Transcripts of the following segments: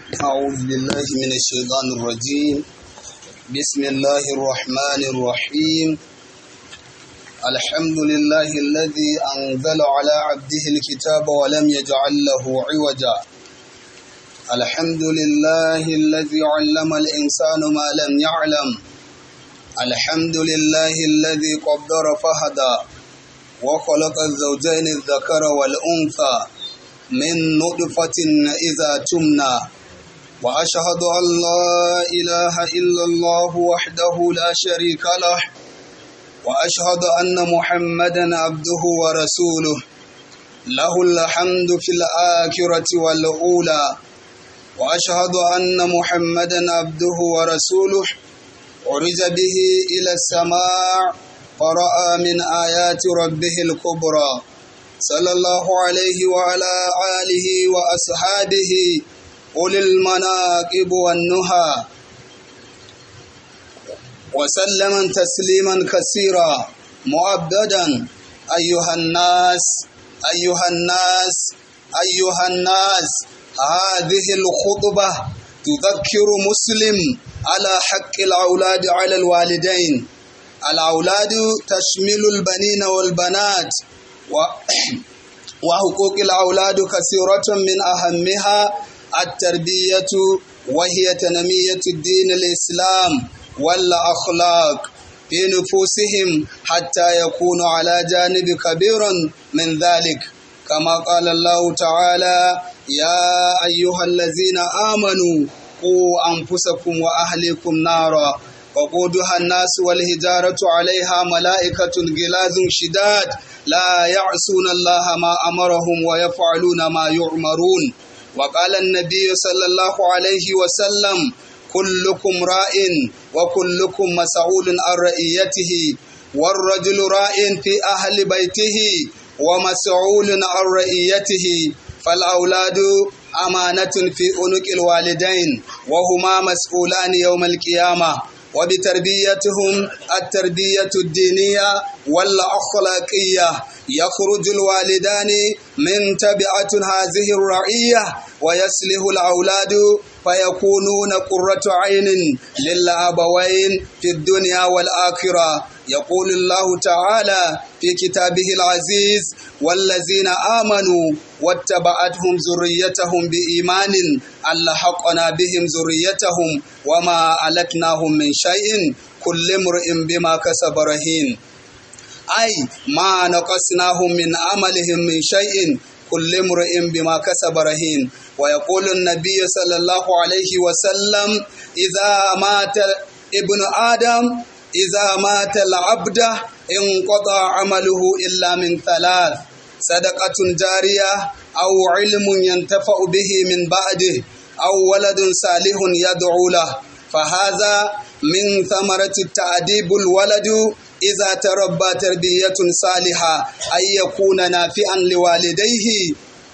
أعوذ بالله من الشيطان الرجيم بسم الله الرحمن الرحيم الحمد لله الذي أنزل على عبده الكتاب ولم يجعل له عوجا الحمد لله الذي علم الإنسان ما لم يعلم الحمد لله الذي قدر فهدى وخلق الزوجين الذكر والأنثى من نطفة إذا تمنى وأشهد أن لا إله إلا الله وحده لا شريك له وأشهد أن محمدا عبده ورسوله له الحمد في الآخرة والأولى وأشهد أن محمدا عبده ورسوله عرج به إلى السماء فرأى من آيات ربه الكبرى صلى الله عليه وعلى آله وأصحابه أولي المناقب والنهى وسلم تسليما كثيرا مؤبدا أيها الناس أيها الناس أيها الناس هذه الخطبة تذكر مسلم على حق الأولاد على الوالدين الأولاد تشمل البنين والبنات و وحقوق الأولاد كثيرة من أهمها التربية وهي تنمية الدين الإسلام والأخلاق في نفوسهم حتى يكونوا على جانب كبير من ذلك كما قال الله تعالى يا أيها الذين آمنوا قوا أنفسكم وأهلكم نارا وقودها الناس والهجارة عليها ملائكة غلاظ شداد لا يعصون الله ما أمرهم ويفعلون ما يؤمرون وقال النبي صلى الله عليه وسلم كلكم راء وكلكم مسؤول عن رئيته والرجل راء في أهل بيته ومسؤول عن رئيته فالأولاد أمانة في عنق الوالدين وهما مسؤولان يوم القيامة وبتربيتهم التربية الدينية والأخلاقية يخرج الوالدان من تبعة هذه الرعية ويسله الأولاد فيكونون قرة عين للأبوين في الدنيا والآخرة يقول الله تعالى في كتابه العزيز والذين آمنوا واتبعتهم ذريتهم بإيمان ألحقنا بهم ذريتهم وما ألتناهم من شيء كل امرئ بما كسب رهين أي ما نقصناهم من عملهم من شيء كل امرئ بما كسب رهين ويقول النبي صلى الله عليه وسلم إذا مات ابن آدم إذا مات العبد انقطع عمله إلا من ثلاث صدقة جارية أو علم ينتفع به من بعده أو ولد صالح يدعو له فهذا من ثمرة التأديب الولد إذا تربى تربية صالحة أن يكون نافعا لوالديه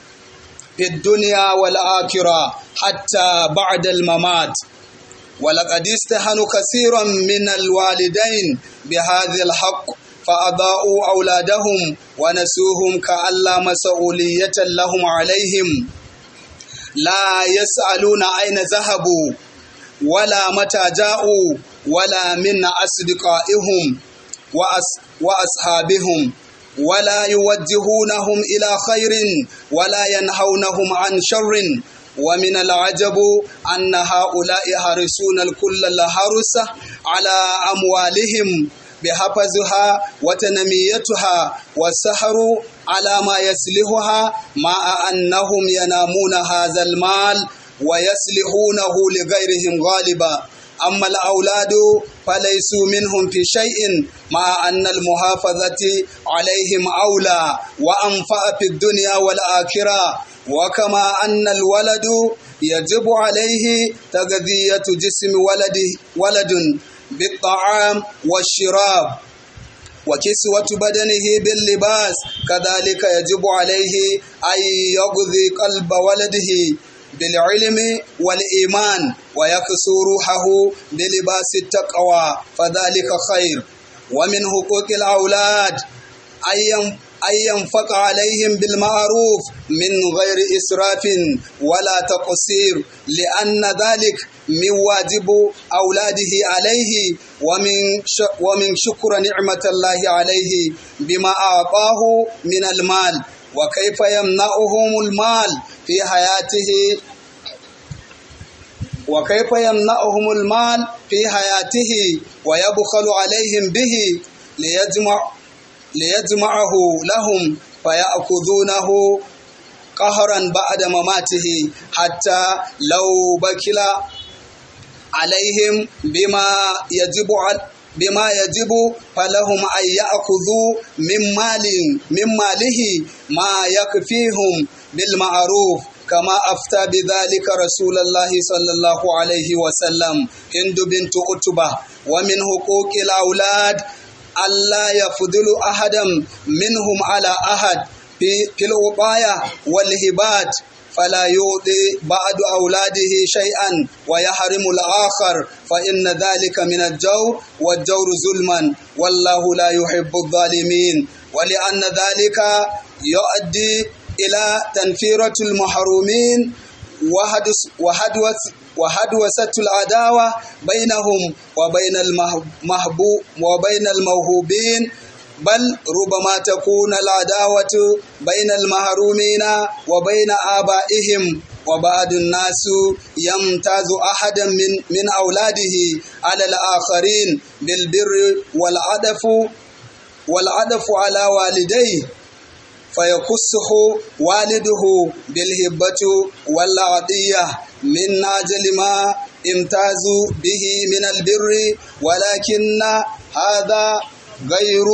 في الدنيا والآخرة حتى بعد الممات ولقد استهانوا كثيرا من الوالدين بهذا الحق فأضاءوا أولادهم ونسوهم كأن لا مسؤولية لهم عليهم لا يسألون أين ذهبوا ولا متى جاءوا ولا من أصدقائهم وأس وأصحابهم ولا يوجهونهم إلى خير ولا ينهونهم عن شر ومن العجب أن هؤلاء حرسون الكل الحرس على أموالهم بحفظها وتنميتها والسحر على ما يسلهها مع أنهم ينامون هذا المال ويسلحونه لغيرهم غالبا أما الأولاد فليسوا منهم في شيء مع أن المحافظة عليهم أولى وأنفع في الدنيا والآخرة وكما أن الولد يجب عليه تغذية جسم ولد ولد بالطعام والشراب وكسوة بدنه باللباس كذلك يجب عليه أن يغذي قلب ولده بالعلم والإيمان ويكسو روحه بلباس التقوى فذلك خير ومن حقوق الأولاد أن ينفق عليهم بالمعروف من غير إسراف ولا تقصير لأن ذلك من واجب أولاده عليه ومن ومن شكر نعمة الله عليه بما أعطاه من المال وكيف يمنعهم المال في حياته وكيف يمنعهم المال في حياته ويبخل عليهم به ليجمع ليجمعه لهم فيأخذونه قهرا بعد مماته حتى لو بكل عليهم بما يجب بما يجب فلهم أن يأخذوا من مال من ماله ما يكفيهم بالمعروف كما أفتى بذلك رسول الله صلى الله عليه وسلم هند بنت عتبة ومن حقوق الأولاد ألا يفضل أحدا منهم على أحد في في الوقاية والهبات فلا يؤذي بعض أولاده شيئا ويحرم الآخر فإن ذلك من الجور والجور ظلما والله لا يحب الظالمين ولأن ذلك يؤدي إلى تنفيرة المحرومين وهدوة وهدوسة العداوة بينهم وبين المحبوب وبين الموهوبين بل ربما تكون العداوة بين المحرومين وبين آبائهم وبعض الناس يمتاز أحدا من من أولاده على الآخرين بالبر والعدف والعدف على والديه فيقصه والده بالهبة والعطية من أجل ما امتازوا به من البر ولكن هذا غير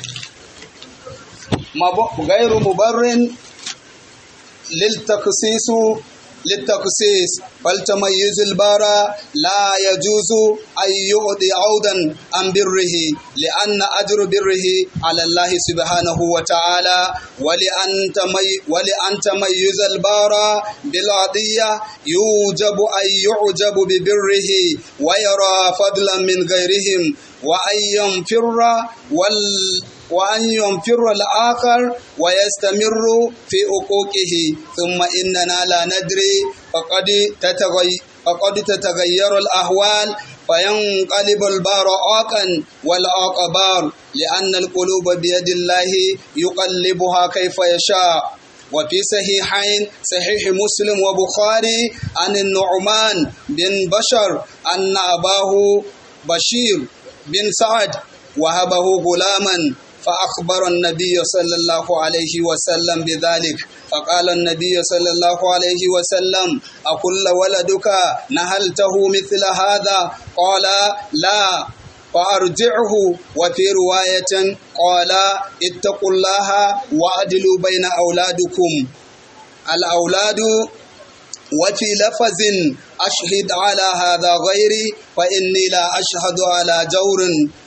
غير مبر للتخصيص للتخصيص فالتميز البارى لا يجوز أن يؤدي عودا عن بره لأن أجر بره على الله سبحانه وتعالى ولأن, تمي ولأن تميز البارى بالعطية يوجب أن يعجب ببره ويرى فضلا من غيرهم وأن ينفر وال وأن ينفر الآخر ويستمر في حقوقه ثم إننا لا ندري فقد تتغير فقد تتغير الأحوال فينقلب البار عاقا والعاق بار لأن القلوب بيد الله يقلبها كيف يشاء وفي صحيحين صحيح مسلم وبخاري عن النعمان بن بشر أن أباه بشير بن سعد وهبه غلاما فأخبر النبي صلى الله عليه وسلم بذلك فقال النبي صلى الله عليه وسلم أكل ولدك نهلته مثل هذا قال لا فأرجعه وفي رواية قال اتقوا الله وأدلوا بين أولادكم الأولاد وفي لفظ أشهد على هذا غيري فإني لا أشهد على جور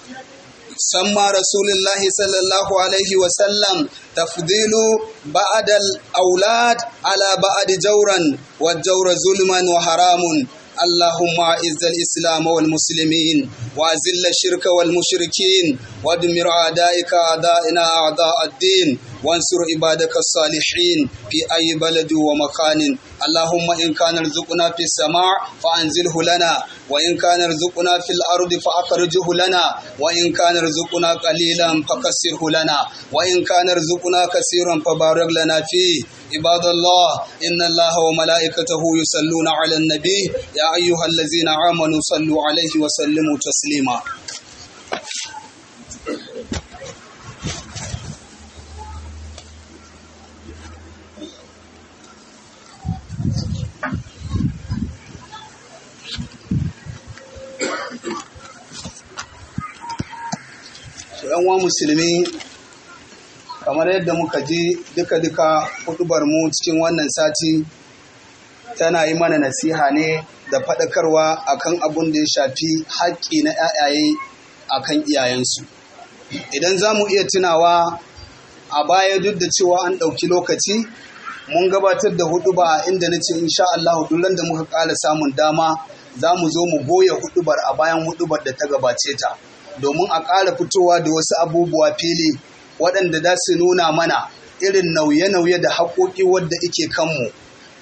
سمى رسول الله صلى الله عليه وسلم تفضيل بعد الأولاد على بعد جورا والجور ظلما وحرام اللهم أعز الإسلام والمسلمين وأذل الشرك والمشركين ودمر أعدائك أعدائنا أعداء الدين وانصر عبادك الصالحين في أي بلد ومكان اللهم إن كان رزقنا في السماء فأنزله لنا وإن كان رزقنا في الأرض فأخرجه لنا وإن كان رزقنا قليلا فكسره لنا وإن كان رزقنا كثيرا فبارك لنا فيه عباد الله إن الله وملائكته يصلون على النبي يا أيها الذين آمنوا صلوا عليه وسلموا تسليما ‘yan uwa musulmi kamar yadda muka ji duka-duka hudubar mu cikin wannan sati tana yi mana nasiha ne da faɗakarwa akan abun da ya shafi haƙƙi na ‘ya'yaye akan iyayensu idan za mu iya tunawa a baya duk da cewa an ɗauki lokaci mun gabatar da huduba inda na ce insha Allah duk da muka ƙara samun dama za mu zo mu goya hudubar a bayan hudubar da ta gabace ta domin a ƙara fitowa da wasu abubuwa fili waɗanda za su nuna mana irin nauye-nauye da haƙoƙi wadda ike kanmu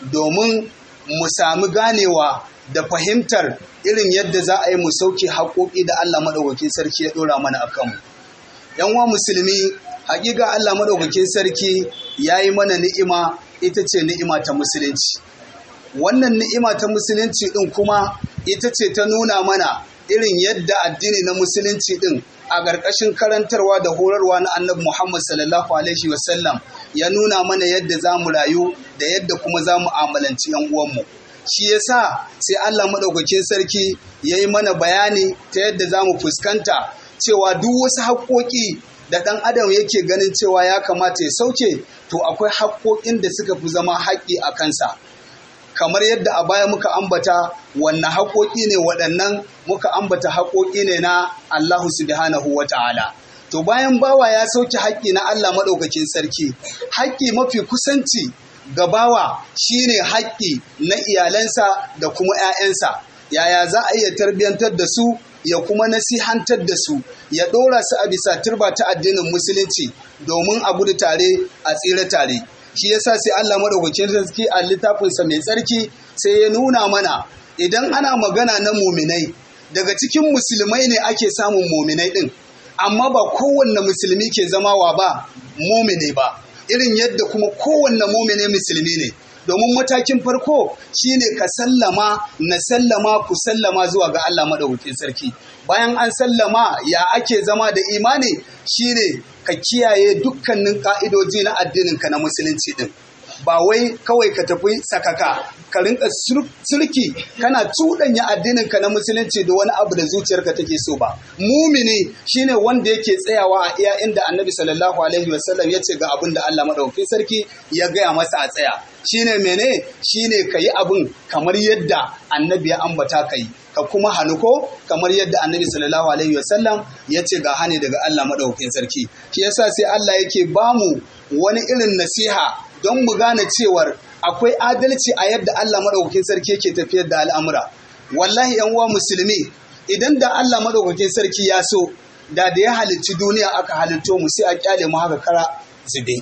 domin mu sami ganewa da fahimtar irin yadda za a yi mu sauke haƙoƙi da Allah maɗaukakin sarki ya ɗora mana a kanmu. ‘Yan wa musulmi, haƙiƙa Allah maɗaukakin sarki ya yi mana ni'ima ita ce ni'ima ta musulunci. Wannan ni'ima ta musulunci ɗin kuma ita ce ta nuna mana irin yadda addini na musulunci ɗin a ƙarƙashin karantarwa da horarwa na annabi Muhammad sallallahu alaihi wasallam ya nuna mana yadda za mu rayu da yadda kuma za mu amalanci ‘yan uwanmu. Shi yasa sai Allah maɗaukakin sarki ya yi mana bayani ta yadda za mu fuskanta cewa duk wasu haƙoƙi da ɗan adam yake ganin cewa ya kamata ya sauke to akwai haƙoƙin da suka fi zama haƙƙi a kansa. kamar yadda a baya muka ambata wannan haƙoƙi ne waɗannan muka ambata haƙoƙi ne na Allahu subhanahu wa ta'ala. To bayan bawa ya sauke haƙƙi na Allah maɗaukakin sarki, haƙƙi mafi kusanci ga bawa shine haƙƙi na iyalansa da kuma ‘ya'yansa. Yaya za a iya tarbiyyantar da su ya kuma nasihantar da su ya ɗora su a bisa turba ta addinin musulunci domin a gudu tare a tsira tare. shi yasa sai Allah madaukakin sarki a littafinsa mai tsarki sai ya nuna mana idan ana magana na muminai daga cikin musulmai ne ake samun muminai din amma ba kowanne musulmi ke zama wa ba mumine ba irin yadda kuma kowanne mumine musulmi ne domin matakin farko shine ka sallama na sallama ku sallama zuwa ga Allah madaukakin sarki bayan an sallama ya ake zama da imani shine ka kiyaye dukkanin ka'idoji na addininka na musulunci din ba wai kawai ka tafi sakaka ka rinka sulki kana cuɗanya addininka na musulunci da wani abu da zuciyarka take so ba mumini shine wanda yake tsayawa a iya inda annabi sallallahu alaihi wasallam ya ce ga abin da Allah madaukakin sarki ya gaya masa a tsaya shine mene shine ka yi abin kamar yadda annabi ya ambata ka yi ka kuma hannu ko kamar yadda annabi sallallahu alaihi wasallam ya ce ga hane daga Allah madaukakin sarki shi yasa sai Allah yake bamu wani irin nasiha don mu gane cewar akwai adalci a yadda Allah madaukakin sarki yake tafiyar da al'amura wallahi yan uwa musulmi idan da Allah madaukakin sarki ya so da da ya halicci duniya aka halitto mu sai a kyale mu haka kara zube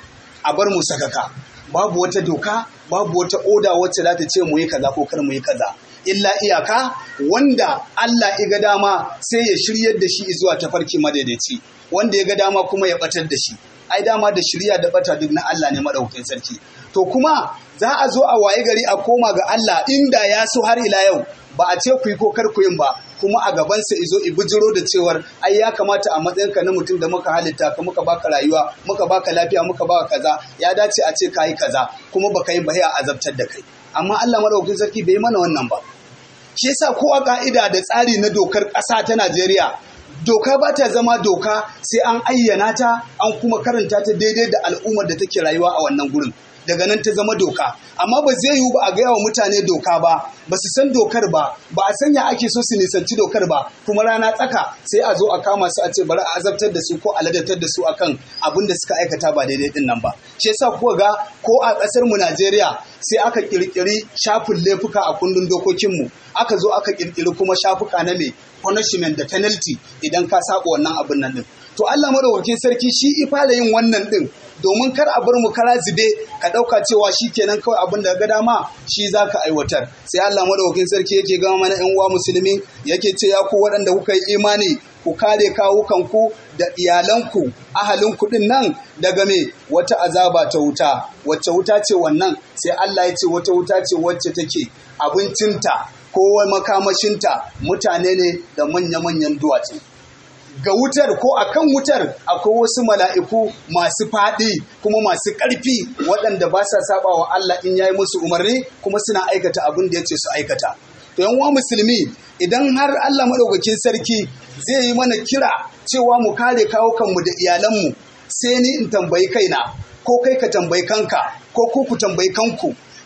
a bar mu sakaka babu wata doka babu wata oda wacce za ta ce mu yi kaza ko kar mu yi kaza illa iyaka wanda Allah ya ga dama sai ya shiryar da shi zuwa tafarki madaidaici wanda ya ga dama kuma ya batar da shi ai dama da shirya da bata duk na Allah ne madaukakin sarki to kuma za a zo a waye gari a koma ga Allah inda ya so har ila yau ba a ce ku yi ko kar ku yin ba kuma a gabansa izo ibujiro da cewar ai ya kamata a matsayinka na mutum da muka halitta ka muka baka rayuwa muka baka lafiya muka baka kaza ya dace a ce kayi kaza kuma baka yi ba a azabtar da kai amma Allah madaukakin sarki bai mana wannan ba shi yasa ko a ka'ida da tsari na dokar ƙasa ta Najeriya doka ba ta zama doka sai an ayyana ta an kuma karanta ta daidai da al'ummar da take rayuwa a wannan gurin daga nan ta zama doka amma ba zai yiwu ba a gaya wa mutane doka ba ba su san dokar ba ba a sanya ake so su nisanci dokar ba kuma rana tsaka sai a zo a kama su a ce bari a azabtar da su ko a ladatar da su akan abin da suka aikata ba daidai din nan ba shi yasa kuka ga ko a ƙasar mu Najeriya sai aka kirkiri shafin laifuka a kundin dokokinmu aka zo aka kirkiri kuma shafuka na mai punishment da penalty idan ka saba wannan abin nan din to Allah madaukakin sarki shi ifala yin wannan din domin kar a bar mu kara zube ka dauka cewa shi kenan kawai abin da ga dama shi zaka aiwatar sai Allah madaukakin sarki yake gama mana yan uwa musulmi yake ce ya ku waɗanda kuka yi imani ku kare kawukanku da iyalanku ahalin kuɗin nan daga me wata azaba ta wuta wacce wuta ce wannan sai Allah ya ce wata wuta ce wacce take abincinta ko makamashinta mutane ne da manya-manyan duwatsu ga wutar ko a kan wutar akwai wasu mala'iku masu faɗi kuma masu ƙarfi waɗanda ba sa saba wa Allah in yayi musu umarni kuma suna aikata abin da ya ce su aikata. To yan musulmi idan har Allah maɗaukakin sarki zai yi mana kira cewa mu kare kawo kanmu da iyalanmu sai ni in tambayi kaina ko kai ka tambayi kanka ko ku ku tambayi kanku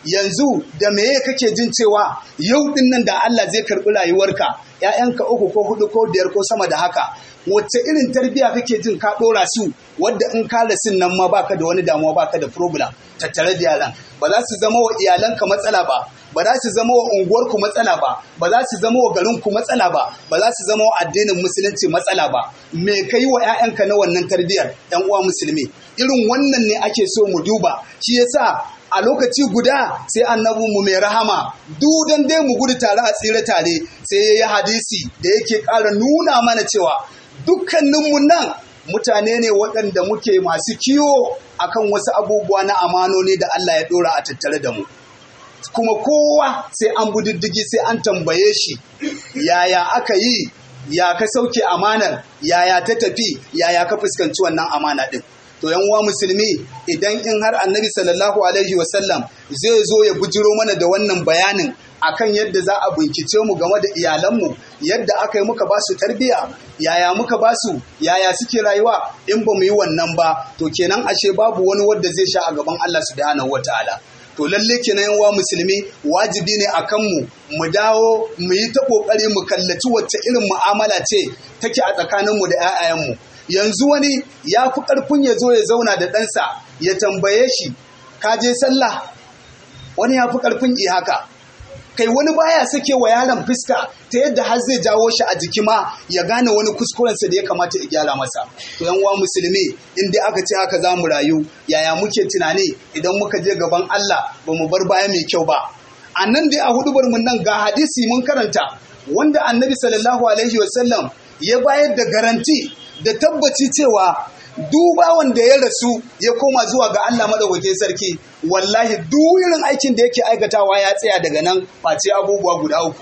yanzu da meye kake jin cewa yau din nan da Allah zai karɓi rayuwarka ‘ya'yanka uku ko hudu ko biyar ko sama da haka wacce irin tarbiyya kake jin ka ɗora su wadda in ka rasin nan ma baka da wani damuwa baka da problem tattare da yaran ba za su zama wa iyalanka matsala ba ba za su zama wa unguwarku matsala ba ba za su zama wa garinku matsala ba ba za su zama wa addinin musulunci matsala ba me ka yi wa 'ya'yanka na wannan tarbiyyar 'yan uwa musulmi irin wannan ne ake so mu duba shi yasa a lokaci guda sai annabinmu mai rahama dudan dai mu gudu tare a tsira tare sai ya yi hadisi da yake ƙara nuna mana cewa dukkaninmu nan mutane ne waɗanda muke masu kiwo akan wasu abubuwa na amanoni da Allah ya ɗora a tattare da mu kuma kowa sai an budiddigi sai an tambaye shi yaya aka yi ya ka sauke amanar yaya ta tafi yaya ka fuskanci wannan amana ɗin to yan uwa musulmi idan in har annabi sallallahu alaihi wasallam zai zo ya bujiro mana da wannan bayanin akan yadda za a bincike mu game da iyalanmu yadda aka yi muka ba su tarbiya yaya muka ba su yaya suke rayuwa in ba mu yi wannan ba to kenan ashe babu wani wanda zai sha a gaban Allah subhanahu wataala to lalle kenan yan uwa musulmi wajibi ne a kanmu mu dawo mu yi ta kokari mu kallaci wacce irin mu'amala ce take a tsakaninmu da 'ya'yanmu yanzu wani ya fi ƙarfin ya zo ya zauna da ɗansa ya tambaye shi ka je sallah wani ya fi ƙarfin i haka kai wani baya sake wa yaron fuska ta yadda har zai jawo shi a jiki ma ya gane wani kuskurensa da ya kamata ya gyara masa to yan uwa musulmi in dai aka ce haka za mu rayu yaya muke tunani idan muka je gaban Allah ba mu bar baya mai kyau ba a nan dai a hudubar mun nan ga hadisi mun karanta wanda annabi sallallahu alaihi wasallam ya bayar da garanti da tabbaci cewa duba wanda ya rasu ya koma zuwa ga Allah madaukakin sarki wallahi duk irin aikin da yake aikatawa ya tsaya daga nan face abubuwa guda uku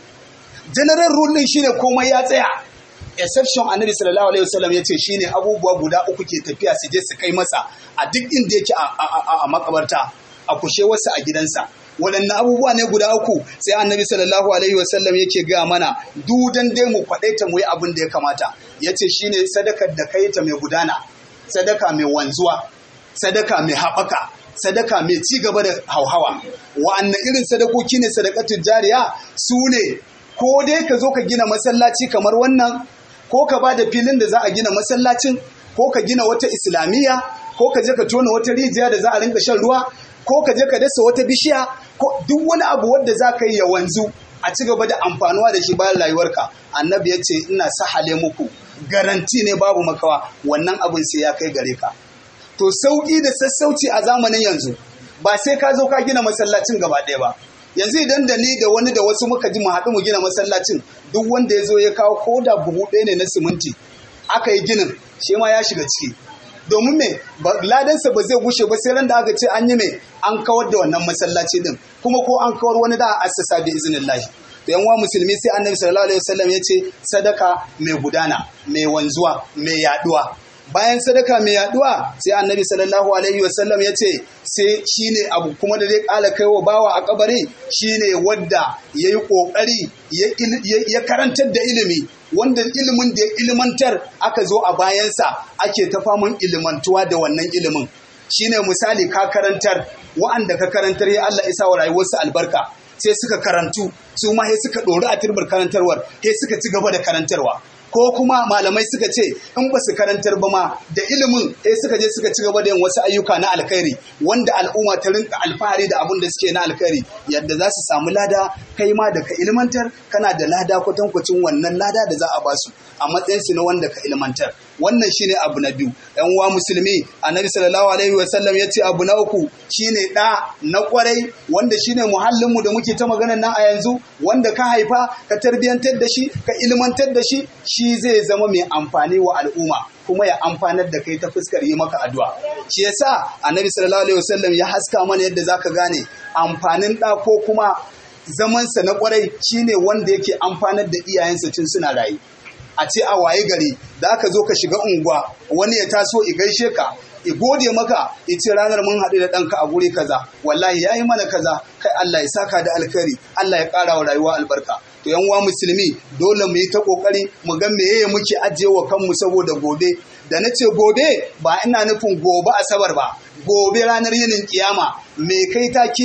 general rule din shine komai ya tsaya exception annabi sallallahu alaihi wasallam yace shine abubuwa guda uku ke tafiya su je su kai masa a duk inda yake a makabarta a kushe wasu a gidansa waɗannan abubuwa ne guda uku sai annabi sallallahu alaihi wasallam yake gaya mana dudan dai mu faɗe ta mu yi abin da ya kamata yace shine sadakar da kai ta mai gudana sadaka mai wanzuwa sadaka mai haɓaka sadaka mai ci gaba da hauhawa wa'annan irin sadakoki ne sadakatun jariya su ne ko dai ka zo ka gina masallaci kamar wannan ko ka ba da filin da za a gina masallacin ko ka gina wata islamiyya ko ka je ka tona wata rijiya da za a rinka shan ruwa ko ka je ka dasa wata bishiya ko duk wani abu wanda za ka yi ya wanzu a ci gaba da amfanuwa da shi bayan rayuwarka annabi ya ce ina sahale muku garanti ne babu makawa wannan abin sai ya kai gare ka to sauki da sassauci a zamanin yanzu ba sai ka zo ka gina masallacin gaba ɗaya ba yanzu idan da ni da wani da wasu muka ji mu haɗu mu gina masallacin duk wanda ya zo ya kawo ko da buhu ɗaya ne na siminti aka yi ginin shi ma ya shiga ciki domin me ladansa ba zai gushe ba sai ran da aka ce an yi me an kawar da wannan masallaci din kuma ko an kawar wani da a assasa bi iznillahi to yan wa musulmi sai annabi sallallahu alaihi wasallam ya ce sadaka mai gudana mai wanzuwa mai yaduwa bayan sadaka mai yaduwa sai annabi sallallahu alaihi wasallam ya ce sai shine abu kuma da zai kala kai wa bawa a kabari shine wadda ya yi kokari ya karantar da ilimi wanda ilimin da ya ilimantar aka zo a bayansa ake ta faman ilimantuwa da wannan ilimin shine misali ka karantar wa'anda ka karantar ya Allah isa wa rayuwarsu albarka sai suka karantu su ma sai suka ɗori a turbar karantarwar sai suka ci gaba da karantarwa ko kuma malamai suka ce in ba su karantar ba ma da ilimin eh suka je suka ci gaba da yin wasu ayyuka na alkhairi wanda al'umma ta rinka alfahari da abin da suke na alkhairi yadda za su samu lada kai ma da ka ilmantar kana da lada kwatankwacin wannan lada da za a basu a matsayin su na wanda ka ilmantar wannan shine abu na biyu yan uwa musulmi annabi sallallahu alaihi wa sallam yace abu na uku shine da na kwarai wanda shine muhallin mu da muke ta maganar nan a yanzu wanda ka haifa ka tarbiyantar da shi ka ilmantar da shi shi zai zama mai amfani wa al'umma kuma ya amfanar da kai ta fuskar yi maka addu'a shi yasa annabi sallallahu alaihi wasallam ya haska mana yadda zaka gane amfanin da ko kuma zamansa na kwarai shine wanda yake amfanar da iyayensa tun suna rayu a ce a waye gari da aka zo ka shiga unguwa wani ya taso i gaishe ka i gode maka i ce ranar mun haɗu da ɗanka a guri kaza wallahi ya yi mana kaza kai Allah ya saka da alkhairi Allah ya ƙara wa rayuwa albarka to yan uwa musulmi dole mu yi ta kokari mu ga meye muke ajiye wa kanmu saboda gobe da na ce gobe ba ina nufin gobe asabar ba gobe ranar yinin kiyama me kai takidi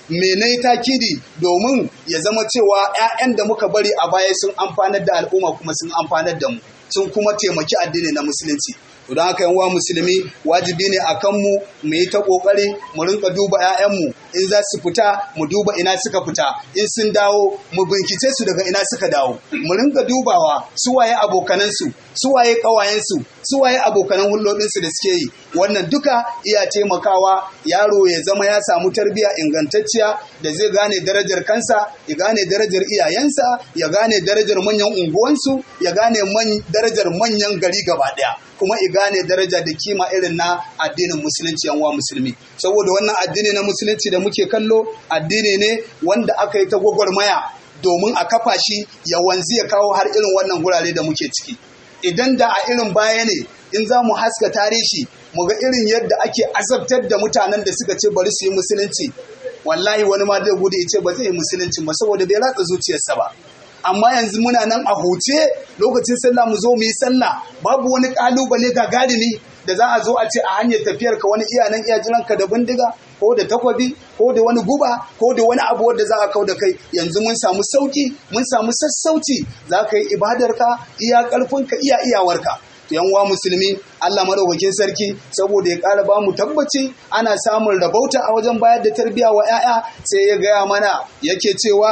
me na takidi domin ya zama cewa 'ya'yan da muka bari a baya sun amfanar da al'umma kuma sun amfanar da mu sun kuma taimaki addini na musulunci don haka yan uwa musulmi wajibi ne a kanmu mu yi ta kokari mu rinka duba 'ya'yanmu in za su fita mu duba ina suka fita in sun dawo mu bincike su daga ina suka dawo mu rinka dubawa su waye abokanansu su waye kawayensu su waye abokanan hulɗoɗinsu da suke yi wannan duka iya taimakawa yaro ya zama ya samu tarbiyya ingantacciya da zai gane darajar kansa ya gane darajar iyayensa ya gane darajar manyan unguwansu ya gane darajar manyan gari gaba ɗaya kuma i gane daraja da kima irin na addinin musulunci yan wa musulmi saboda wannan addini na musulunci da muke kallo addini ne wanda aka yi ta gwagwarmaya domin a kafa shi ya wanzi ya kawo har irin wannan gurare da muke ciki idan da a irin baya ne in za mu haska tarihi mu ga irin yadda ake azabtar da mutanen da suka ce bari su yi musulunci wallahi wani ma zai gudu ya ce ba zai yi musulunci ba saboda bai ratsa zuciyarsa ba amma yanzu muna nan a huce lokacin sallah mu zo mu yi sallah babu wani kalubale gagarumi da za a zo a ce a hanyar tafiyar ka wani iya nan iya jiran ka da bindiga ko da takwabi ko da wani guba ko da wani abu wanda za a kau da kai yanzu mun samu sauki mun samu sassauci za ka yi ibadar ka iya karfin ka iya iyawarka yan uwa musulmi Allah madaukakin sarki saboda ya ƙara ba mu tabbaci ana samun rabauta a wajen bayar da tarbiyya wa 'ya'ya sai ya gaya mana yake cewa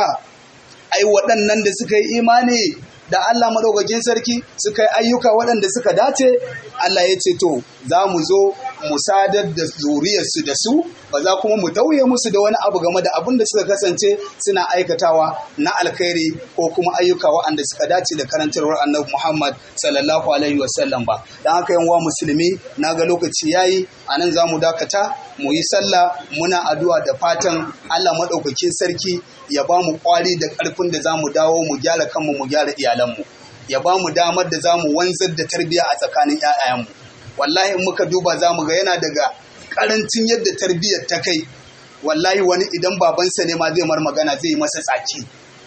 ai waɗannan da suka yi imani da Allah madaukakin sarki suka yi ayyuka waɗanda suka dace Allah ya ce to za mu zo mu sadar da zuriyarsu da su ba za kuma mu tauye musu da wani abu game da abin da suka kasance suna aikatawa na alkhairi ko kuma ayyuka waɗanda suka dace da karantarwar annabi Muhammad sallallahu alaihi wasallam ba dan haka yan wa musulmi na ga lokaci yayi anan za mu dakata mu yi sallah muna addu'a da fatan Allah madaukakin sarki ya ba mu kwari da ƙarfin da za mu dawo mu gyara kanmu mu gyara iyalanmu ya ba mu damar da za mu wanzar da tarbiyya a tsakanin 'ya'yanmu wallahi in muka duba za mu ga yana daga ƙarancin yadda tarbiyyar ta kai wallahi wani idan babansa ne ma zai mar magana zai yi masa tsaki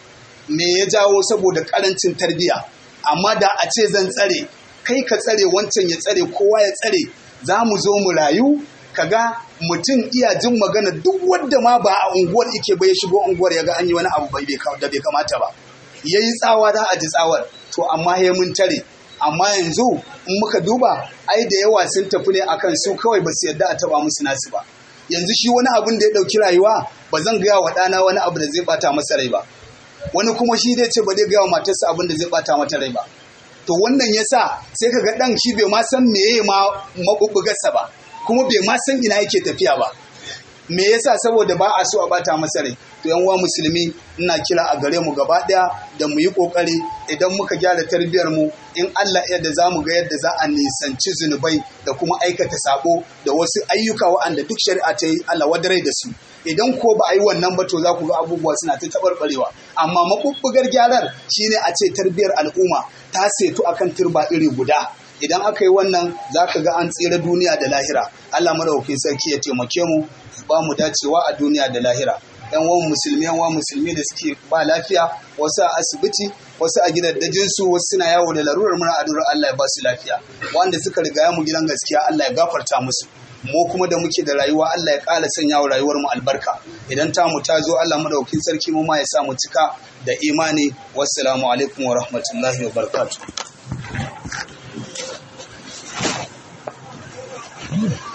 me ya jawo saboda ƙarancin tarbiyya amma da a ce zan tsare kai ka tsare wancan ya tsare kowa ya tsare za mu zo mu rayu kaga mutum iya jin magana duk wanda ma ba a unguwar ike ba ya shigo unguwar ya ga an yi wani abu da bai kamata ba ya yi tsawa za a ji tsawar to amma ya mun tare amma yanzu in muka duba ai da yawa sun tafi ne akan su kawai ba su yarda a taba musu nasu ba yanzu shi wani abun da ya ɗauki rayuwa ba zan gaya wa ɗana wani abu da zai bata masa rai ba wani kuma shi zai ce ba zai gaya wa matarsa abin da zai bata mata rai ba to wannan yasa sai ka ga ɗan shi bai ma san meye ma mabubbugarsa ba kuma bai ma san ina yake tafiya ba me yasa saboda ba a so a bata masa rai to yan uwa musulmi ina kira a gare mu gaba daya da mu yi kokari idan muka gyara tarbiyar mu in Allah ya da zamu ga yadda za a nisanci zunubai da kuma aikata sabo da wasu ayyuka waɗanda duk shari'a ta yi Allah wadarai da su idan ko ba a yi wannan ba to za ku ga abubuwa suna ta tabarbarewa amma mabubbugar gyarar shine a ce tarbiyar al'umma ta setu akan turba iri guda idan aka yi wannan za ka ga an tsira duniya da lahira Allah madaukakin sarki ya taimake mu ba mu dacewa a duniya da lahira yan wani musulmi yan wani musulmi da suke ba lafiya wasu a asibiti wasu a gidaddajin su wasu suna yawo da larurar mura a durar Allah ya ba su lafiya wanda suka riga mu gidan gaskiya Allah ya gafarta musu mu kuma da muke da rayuwa Allah ya ƙara sanya wa rayuwar mu albarka idan ta mu ta zo Allah madaukakin sarki mu ma ya sa mu cika da imani wassalamu alaikum wa rahmatullahi wa barakatuh